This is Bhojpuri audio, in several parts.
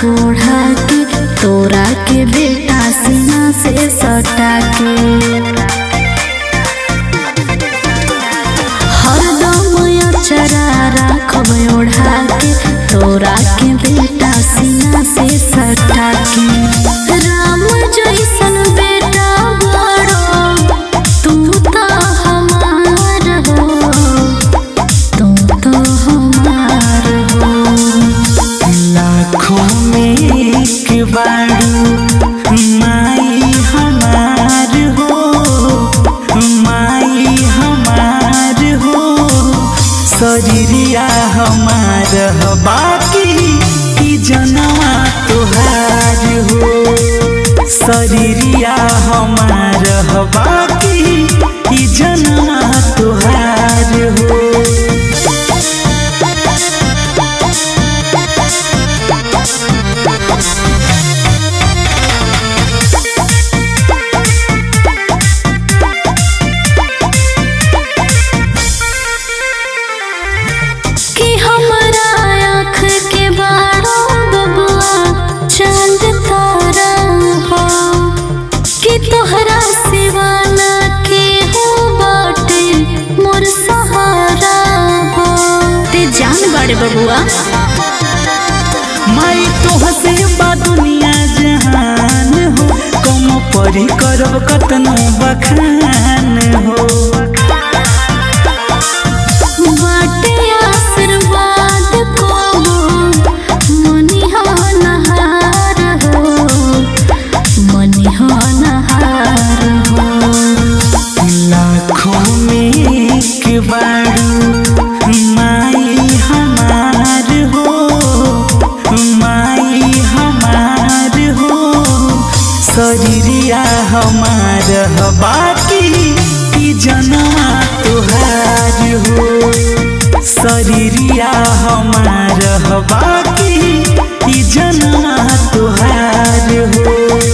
ओढ़ा के तोरा के बेटा सीना से सटा के हरदम अचरा राखब ओढ़ा के तोरा के बेटा सीना से सटा के राम जैसन बेटा बड़ो तू तो हमार हो तू तो हमार हो लाखों में एक बारू माई हमार हो माई हमार हो शरीरिया हमार ह बाकी ई जनवा तोहार हो शरीरिया हमार ह बाकी ई जनवा तोहार हो कि हमरा आँख के बारो बबुआ चांद तारा हो कि तोहरा सिवा ना के हो बाटे मोर सहारा हो ते जान बाड़े बबुआ माई तोहसे बा दुनिया जहान हो कम परी करब कतनो बखान हो बाटे आशीर्वाद को मनिहा नहार हो मनिहा नहार हो लाखों में एक बारू माई हमार हो माई हमार हो शरीरिया हमार ह बाकी ई जनवा तोहार हो शरीरिया हमार ह बाकी ई जनवा तोहार हो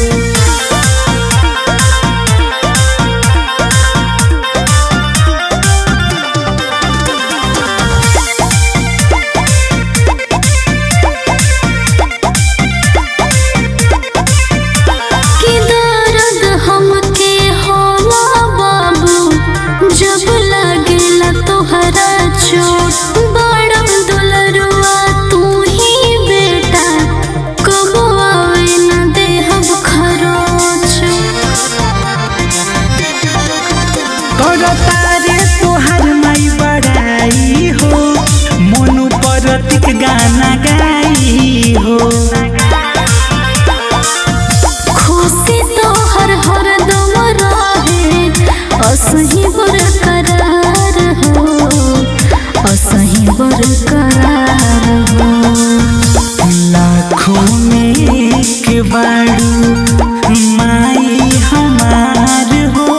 कि दर्द हमके होला बाबू जब लागेला तोहरा चोट बड़ा दुलरुआ तू ही बेटा कब आवे न देहब खरोच करतारे तोहर माई बड़ाई हो मोनू परतिक गाना गाई हो खुशी तो हर हर दम रहे असही बरकरार हो असही बरकरार हो लाखों में एक बारू माई हमार हो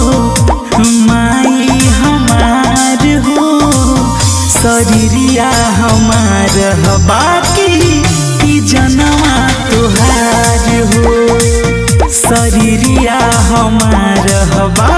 माई हमार हो शरीरिया हमार ह बाकी ई जनवा तोहार हो शरीरिया हमार ह बाकी